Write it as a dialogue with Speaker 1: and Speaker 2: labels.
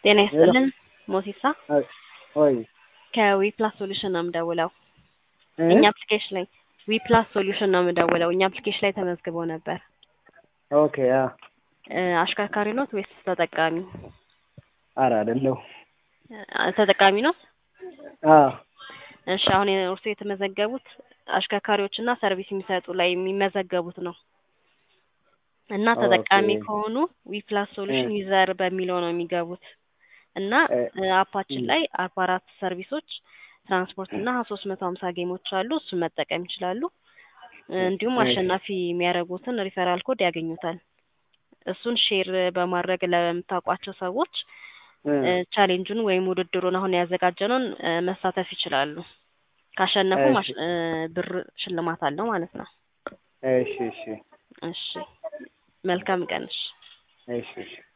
Speaker 1: ጤና ይስጥልን ሞሲሳ
Speaker 2: ወይ
Speaker 1: ከዊፕላስ ሶሉሽን ነው የምደውለው።
Speaker 2: እ?
Speaker 1: እኛ አፕሊኬሽን ላይ ዊፕላስ ሶሉሽን ነው የምደውለው። እኛ አፕሊኬሽን ላይ ተመዝግበው ነበር።
Speaker 2: ኦኬ አ
Speaker 1: እ፣ አሽከርካሪ ኖት ወይስ ተጠቃሚ?
Speaker 2: ኧረ አይደለሁ
Speaker 1: እ፣ ተጠቃሚ ነው።
Speaker 2: አ
Speaker 1: እሺ አሁን እርሱ የተመዘገቡት አሽከርካሪዎችና ሰርቪስ የሚሰጡ ላይ የሚመዘገቡት ነው እና ተጠቃሚ
Speaker 2: ኦኬ።
Speaker 1: ከሆኑ ዊፕላስ ሶሉሽን
Speaker 2: እ።
Speaker 1: ዩዘር በሚለው ነው የሚገቡት እና
Speaker 2: እ፣
Speaker 1: እ፣ አፓችን
Speaker 2: እ።
Speaker 1: ላይ አርባ አራት ሰርቪሶች ትራንስፖርት እና ሶስት መቶ ሀምሳ ጌሞች አሉ። እሱን መጠቀም ይችላሉ። እ፣ እንዲሁም
Speaker 2: እሺ።
Speaker 1: አሸናፊ የሚያደርጉትን ሪፈራል ኮድ ያገኙታል። እሱን ሼር በማድረግ ለምታውቋቸው ሰዎች
Speaker 2: እ፣
Speaker 1: እ፣ ቻሌንጁን ወይም ውድድሩን አሁን ያዘጋጀነውን እ፣ መሳተፍ ይችላሉ። ካሸነፉ
Speaker 2: እሺ።
Speaker 1: ማሽ- እ፣ ብር ሽልማት አለው ማለት ነው።
Speaker 2: እሺ እሺ
Speaker 1: እሺ መልካም ቀን። እሺ
Speaker 2: እሺ እሺ